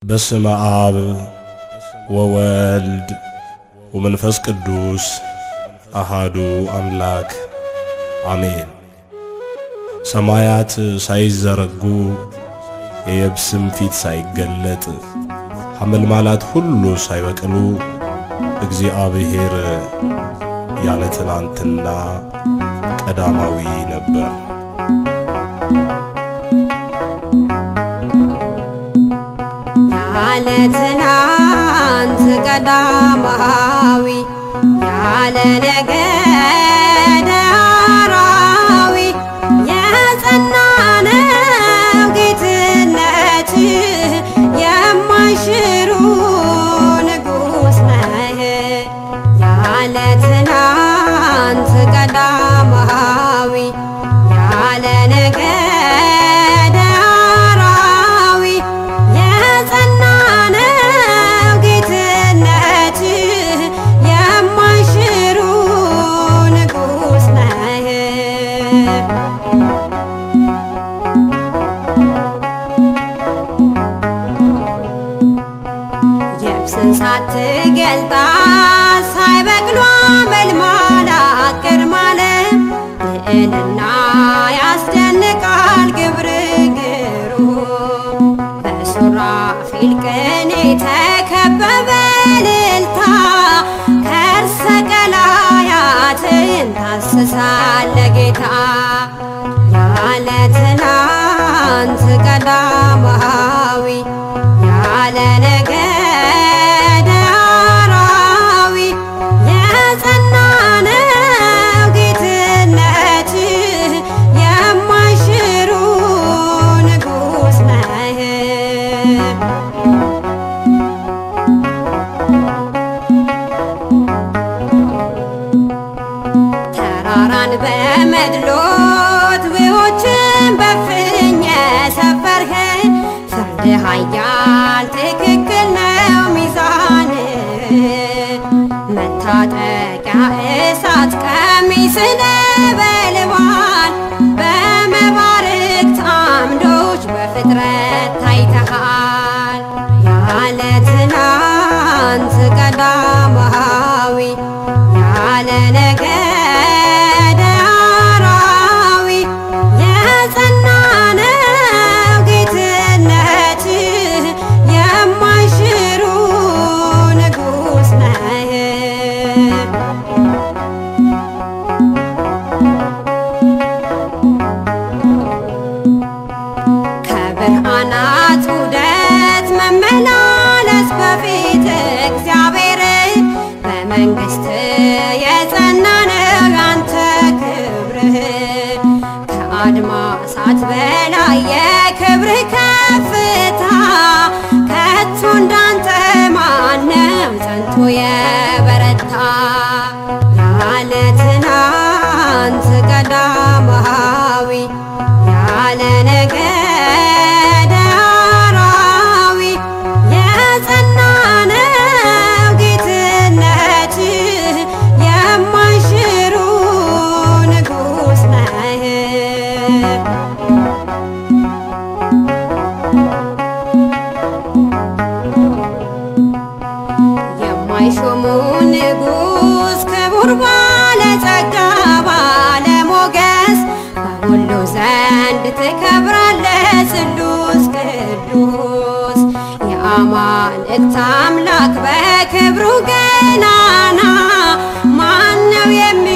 በስመ አብ ወወልድ ወመንፈስ ቅዱስ አሃዱ አምላክ አሜን። ሰማያት ሳይዘረጉ የየብስም ፊት ሳይገለጥ ሐመልማላት ሁሉ ሳይበቅሉ እግዚአብሔር ያለ ትናንትና ቀዳማዊ ነበር። ያለ ትናንት ቀዳማዊ ያለ ነገደ አራዊ የጸና ነው ጌትነት የማይሽሩ ንጉሥ ነህ ያለ ትናንት ቀዳማዊ ያለ ነገደ አራዊ የጸና ነው ጌትነት የማይሽሩ ንጉሥ ነህ የብስን ሳትገልጣ ሳይበቅሏ መልማላ ቅድማለ ልዕልና ያስደንቃል ግብር ግሩም በሱራፊል ቅኔ ተከበበ ልልታ ከርሰ ቀላያትን ታስሳለ ጌታ ያለ ትናንት ቀዳማዊ ያለ ነገደ አራዊ የጸና ነው ጌትነት የማይሽሩ ንጉሥ ነህ ተራራን በመድሎት ውኆችን በፍኝ የሰፈርህ ፍርድ ኃያል ትክክል ነው ሚዛን መታጠቂያ እሳት ቀሚስ ነበልባል በመባርክት አምዶች በፍጥረት ታይተሃል ያለ ትናንት ቀዳማዊ ያለ ነገደ አራዊ የጸና ነው ጌትነት የማይሽሩ ንጉሥ ነህ ከብርሃናት ውደት መመላለስ በፊት እግዚአብሔር በመንግሥት የጸና ነው ያንተ ክብርህ ከአድማሳት በላይ የክብርህ ከፍታ ከቶ እንዳንተ ማነው ጸንቶ የበረታ ያለ ትናንት ቀዳማዊ ያለ ነገደ አራዊ የጸና ነው ጌትነት የማይሽሩ ንጉሥ ነህ የማይሾሙ ንጉሥ ክቡር ባለጸጋ ባለሞገስ በሁሉ ዘንድ ትከብራለህ ስሉስ ቅዱስ የአማልክት አምላክ በክብሩ ገናና ማነው የሚ